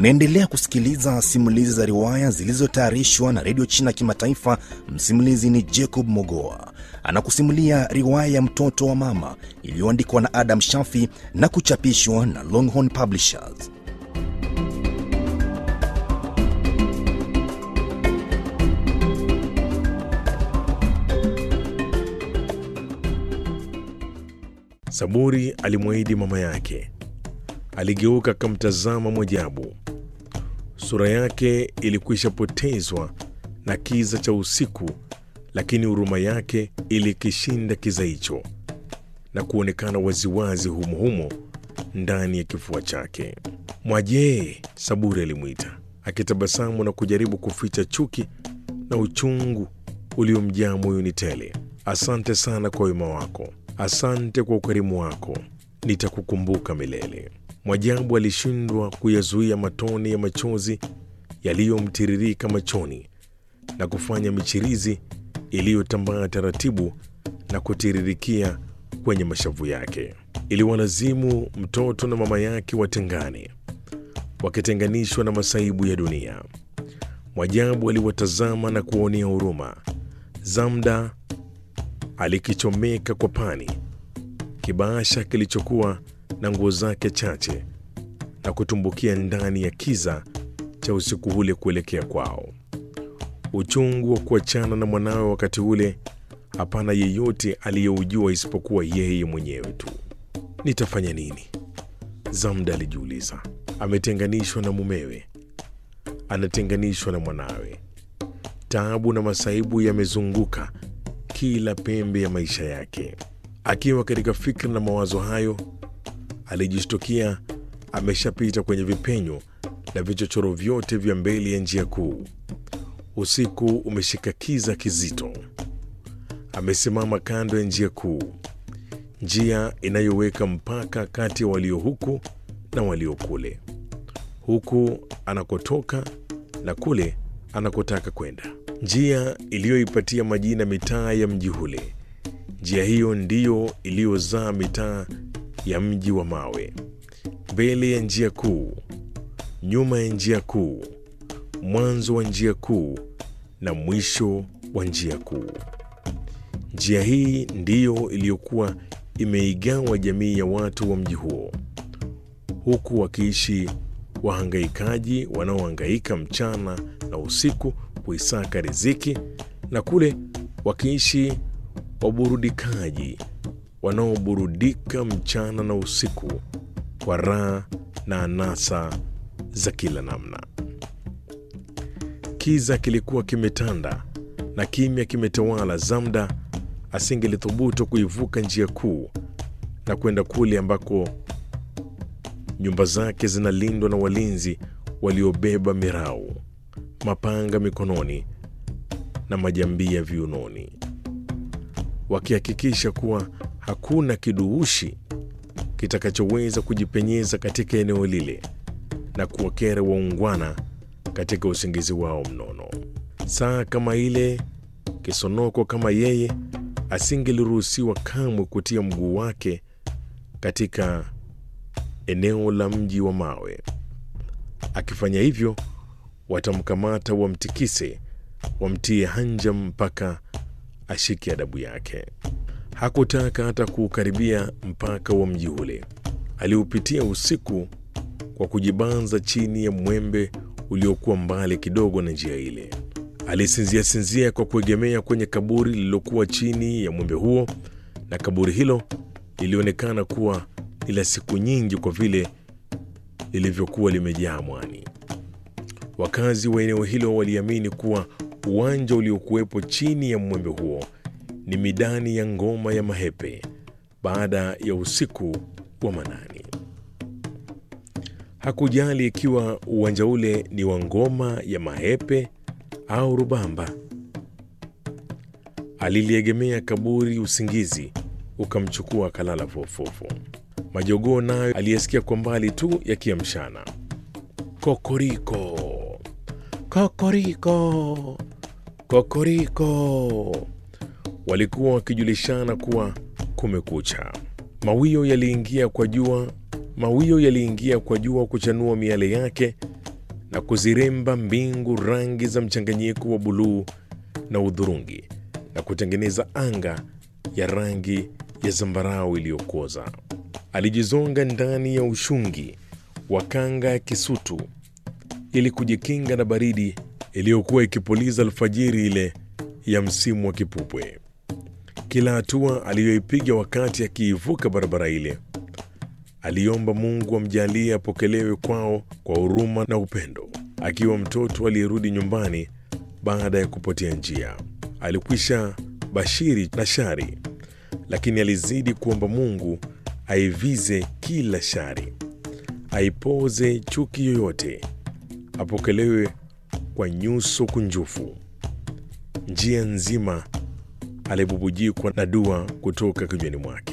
Unaendelea kusikiliza simulizi za riwaya zilizotayarishwa na redio China Kimataifa. Msimulizi ni Jacob Mogoa anakusimulia riwaya ya mtoto wa mama iliyoandikwa na Adam Shafi na kuchapishwa na Longhorn Publishers. Saburi alimwahidi mama yake. Aligeuka akamtazama Mwajabu. Sura yake ilikwisha potezwa na kiza cha usiku, lakini huruma yake ilikishinda kiza hicho na kuonekana waziwazi humuhumo ndani ya kifua chake. Mwajee, Saburi alimwita akitabasamu na kujaribu kuficha chuki na uchungu uliomjaa moyoni tele. Asante sana kwa wema wako, asante kwa ukarimu wako, nitakukumbuka milele. Mwajabu alishindwa kuyazuia matone ya machozi yaliyomtiririka machoni na kufanya michirizi iliyotambaa taratibu na kutiririkia kwenye mashavu yake. Iliwalazimu mtoto na mama yake watengane, wakitenganishwa na masaibu ya dunia. Mwajabu aliwatazama na kuwaonea huruma. Zamda alikichomeka kwa pani kibaasha kilichokuwa na nguo zake chache na kutumbukia ndani ya kiza cha usiku ule kuelekea kwao. Uchungu wa kuachana na mwanawe wakati ule, hapana yeyote aliyeujua isipokuwa yeye mwenyewe tu. Nitafanya nini? Zamda alijiuliza. Ametenganishwa na mumewe, anatenganishwa na mwanawe. Taabu na masaibu yamezunguka kila pembe ya maisha yake. Akiwa katika fikra na mawazo hayo, alijishtukia ameshapita kwenye vipenyo na vichochoro vyote vya mbele ya njia kuu. Usiku umeshika kiza kizito. Amesimama kando ya njia kuu, njia inayoweka mpaka kati ya walio huku na walio kule, huku anakotoka na kule anakotaka kwenda, njia iliyoipatia majina mitaa ya mji ule. Njia hiyo ndiyo iliyozaa mitaa ya mji wa mawe, mbele ya njia kuu, nyuma ya njia kuu, mwanzo wa njia kuu na mwisho wa njia kuu. Njia hii ndiyo iliyokuwa imeigawa jamii ya watu wa mji huo, huku wakiishi wahangaikaji wanaohangaika mchana na usiku kuisaka riziki, na kule wakiishi waburudikaji wanaoburudika mchana na usiku kwa raha na anasa za kila namna. Kiza kilikuwa kimetanda na kimya kimetawala. Zamda asingelithubutu kuivuka njia kuu na kwenda kule ambako nyumba zake zinalindwa na walinzi waliobeba mirau, mapanga mikononi na majambia viunoni, wakihakikisha kuwa hakuna kiduushi kitakachoweza kujipenyeza katika eneo lile na kuwakera waungwana katika usingizi wao mnono. Saa kama ile, kisonoko kama yeye asingeliruhusiwa kamwe kutia mguu wake katika eneo la mji wa mawe. Akifanya hivyo, watamkamata, wamtikise, wamtie hanja mpaka ashike adabu yake. Hakutaka hata kuukaribia mpaka wa mji ule. Aliupitia usiku kwa kujibanza chini ya mwembe uliokuwa mbali kidogo na njia ile. Alisinzia sinzia kwa kuegemea kwenye kaburi lililokuwa chini ya mwembe huo, na kaburi hilo lilionekana kuwa ni la siku nyingi kwa vile lilivyokuwa limejaa mwani. Wakazi wa eneo hilo waliamini kuwa uwanja uliokuwepo chini ya mwembe huo ni midani ya ngoma ya mahepe baada ya usiku wa manani. Hakujali ikiwa uwanja ule ni wa ngoma ya mahepe au rubamba. Aliliegemea kaburi, usingizi ukamchukua akalala fofofo. Majogoo nayo aliyesikia kwa mbali tu yakiamshana, kokoriko kokoriko kokoriko, walikuwa wakijulishana kuwa kumekucha. Mawio yaliingia kwa jua, mawio yaliingia kwa jua kuchanua miale yake na kuziremba mbingu rangi za mchanganyiko wa buluu na udhurungi na kutengeneza anga ya rangi ya zambarau iliyokoza. Alijizonga ndani ya ushungi wa kanga ya kisutu ili kujikinga na baridi iliyokuwa ikipuliza alfajiri ile ya msimu wa kipupwe. Kila hatua aliyoipiga wakati akiivuka barabara ile, aliomba Mungu amjalie apokelewe kwao kwa huruma na upendo, akiwa mtoto aliyerudi nyumbani baada ya kupotea njia. Alikwisha bashiri na shari, lakini alizidi kuomba Mungu aivize kila shari, aipoze chuki yoyote, apokelewe kwa nyuso kunjufu. Njia nzima alibubujikwa na dua kutoka kinywani mwake.